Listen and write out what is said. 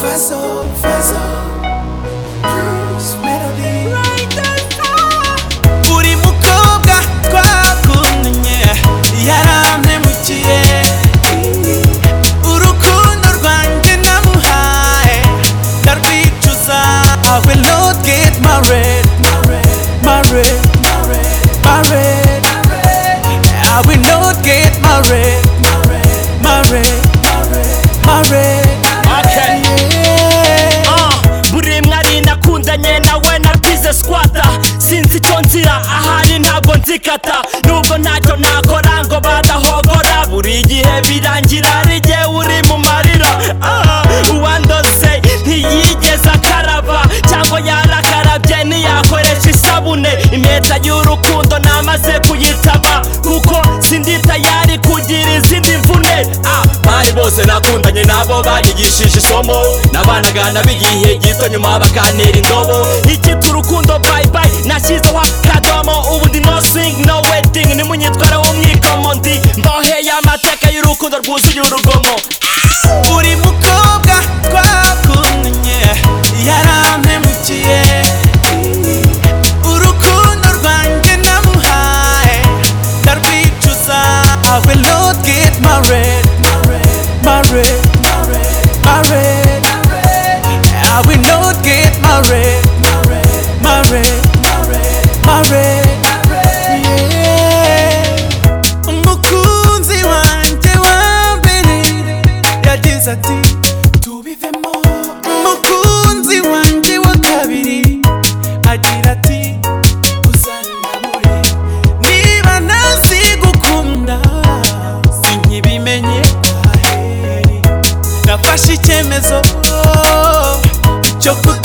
Faso, faso Bruce Melody Buri mukobwa twakundanye yarantemukiye Urukundo rwanjye namuhaye ndarwicuza I will not get married Married Married I will not get married Married Married Okay. Yeah. Ah, buri mwe ari nakundanye nawe narwize squata sinzi icyo nzira ahari ntabwo nzikata nubwo ntacyo nakora ngo badahogora buri gihe birangira hari igihe uri mu marira Ah, uwandose ntiyigeze akaraba cyangwa yarakarabye ntiyakoresha isabune impeta y'urukundo namaze kuyitaba kuko sindi tayari kugira izindi mvune Ah, bari bose nakundanye nabo banyigishije isomo nabanagana b'igihe gito nyuma bakantera indobo ikitwa urukundo bye bye nashyizeho akadomo ubu ndi no sing no wedding nimunyitwareho mwikomo ndi mboheye amateka y'urukundo rwuzuye urugomo Uri mukobwa twakundanye yarantemukiye Urukundo rwanjye namuhaye ndarwicuza I will not get married Married Married I will not get married Married Married Yeah umukunzi wanjye wa mbere yagize ati tubivemo umukunzi wanjye wa kabiri agira ati uzanabure niba ntazi gukunda sinkibimenye aheri nafashe icyemezo cyo kuta